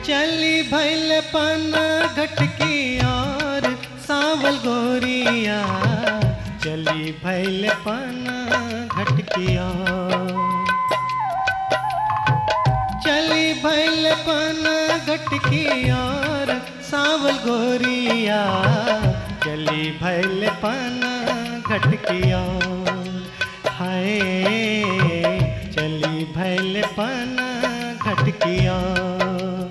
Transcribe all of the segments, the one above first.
चली भैल पन घटकी और सावल गोरिया चली भैल पन घटकी और चली भैल पन घटकी और सावल गोरिया चली भैल पन घटकी और हाय चली भैल पन घटकी और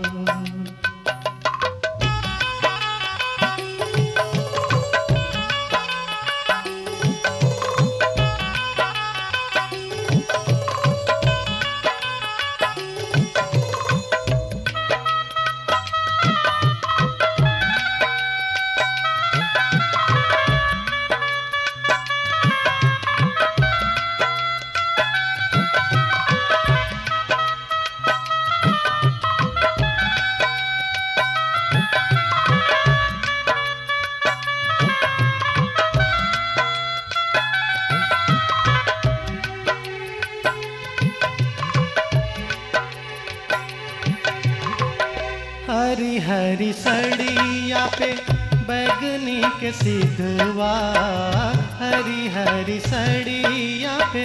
हरी हरी सड़िया पे बैगनी के सिधवा हरी हरी सड़िया पे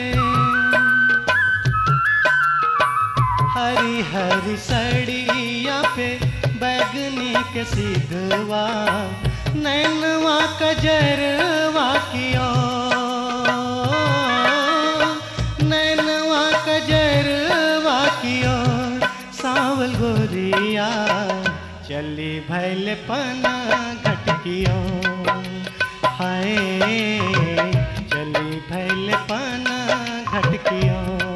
हरी हरी सड़िया पे बैगनी के सिधवा नैनवा कजरवा कियो नैनवा कजरवा कियो सावल गोरिया चली भैल पना घटकियो हाय चली भैल पना घटकियो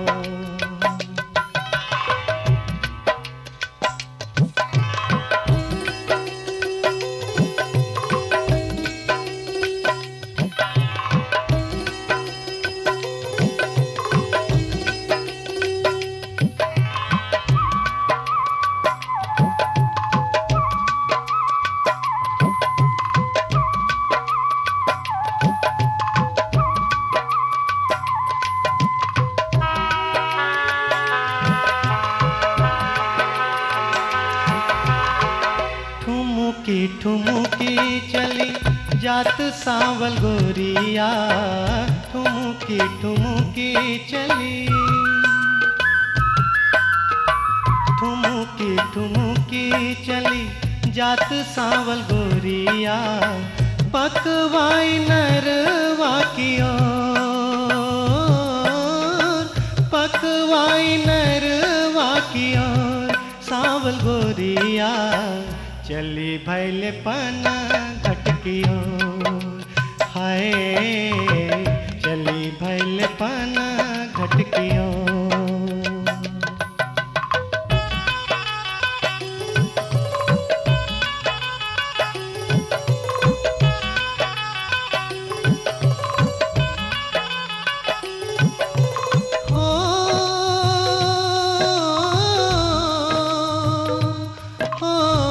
ठुमुकी ठुमुकी चली जात सावल गोरिया ठुमुकी ठुमुकी चली ठुमुकी ठुमुकी चली जात सावल गोरिया पकवाई नरवा की ओर पकवाई नरवा की ओर सावल गोरिया चली भैल पना घटकियो हाय चली भैल पना घटकियो हो हो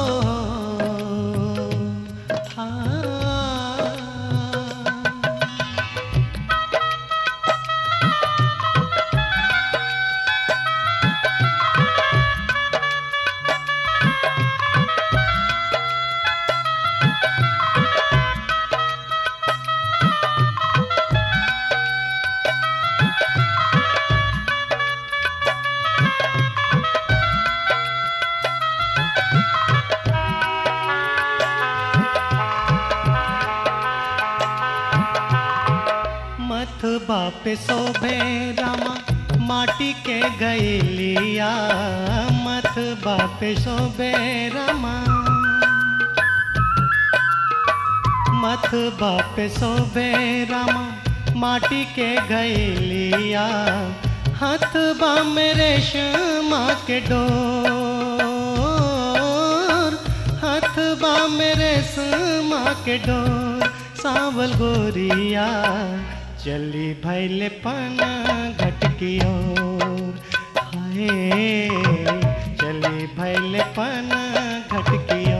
हाँ मथ बाप शोभे रामा माटी के गैलिया मथ बाप शोभे रामा मथ बाप शोभे रामा माटी के गैलिया हाथ बा मेरे श्यामा के डोर हाथ बा मेरे श्यामा के डोर सावल गोरिया चली भैल पना घटकियो हाय चली भैल पना घटकियो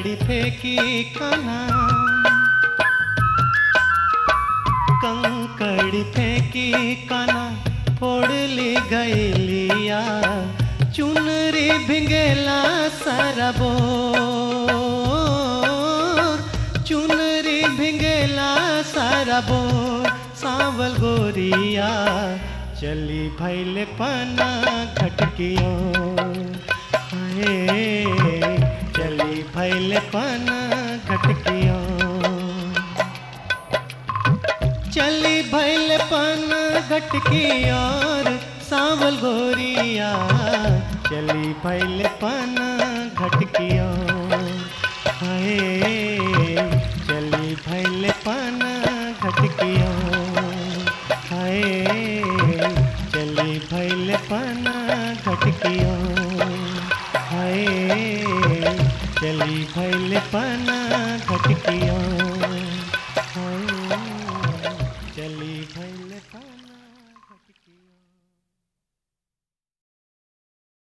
कंकड़ी फेंकी कान्हा कंकड़ी फेंकी काना फोड़ ली गैलिया चुनरी भिंगेला सरबोर चुनरी भिंगेला सरबोर सांवल गोरिया चली भैल पना घटकियो हाय चली भैल पना घटकियो चली भैल पन घटकी और सांवल गोरिया चली भैल पन घटकी और हाय चली भैल पन घटकी और हाय चली भैल पन घटकी और हाय चली भैल पन घटकी और